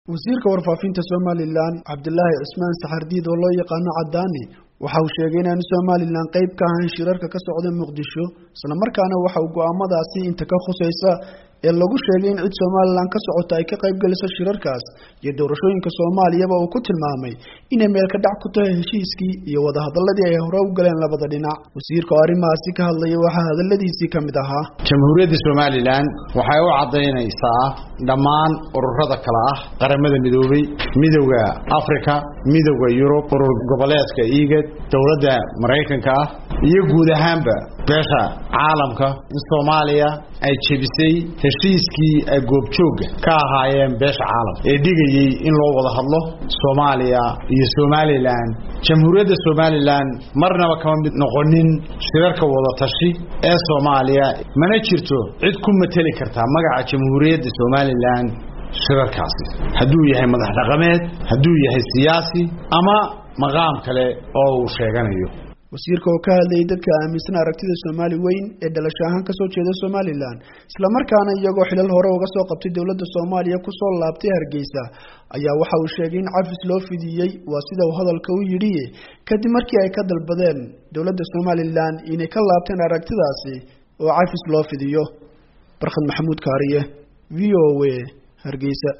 wasiirka warfaafinta somalilan cabdilaahi cismaan saxardiid oo loo yaqaano cadaani waxa uu sheegay inaanu somalilan qayb ka ahayn shirarka ka socda muqdisho islamarkaana waxa uu go-aamadaasi inta ka khusaysa ee lagu sheegay in cid somalilan ka socota ay ka qayb geliso shirarkaas iyo doorashooyinka soomaaliyaba uu ku tilmaamay inay meelka dhac ku tahay heshiiskii iyo wadahadaladii ay hore u galeen labada dhinac wasiirka oo arrimahaasi ka hadlaya waxaa hadaladiisii ka mid ahaa jamhuuriyadda somalilan waxay u caddaynaysaa dhammaan ururada kale ah qaramada midoobay midowda africa midowda yurub urur goboleedka igad dowladda maraykanka ah iyo guud ahaanba beesha caalamka in soomaaliya ay jebisay heshiiskii ay goobjoogga ka ahaayeen beesha caalamka ee dhigayey in loo wada hadlo soomaaliya iyo somalilan jamhuuriyadda somalilan marnaba kama mid noqonin shirarka wadatashi ee soomaaliya mana jirto cid ku mateli kartaa magaca jamhuuriyadda somalilan shirarkaasi hadduu yahay madax dhaqameed hadduu yahay siyaasi ama maqaam kale oo uu sheeganayo wasiirka oo ka hadlayay dadka aaminsan aragtida soomaali weyn ee dhalasho ahaan kasoo jeeda somalilan islamarkaana iyagoo xilal hore uga soo qabtay dowladda soomaaliya kusoo laabtay hargeysa ayaa waxa uu sheegay in cafis loo fidiyey waa sida uu hadalka u yidhi kadib markii ay ka dalbadeen dowladda somalilan inay ka laabteen aragtidaasi oo cafis loo fidiyo barkhad maxamuud kaariye v o a hargeysa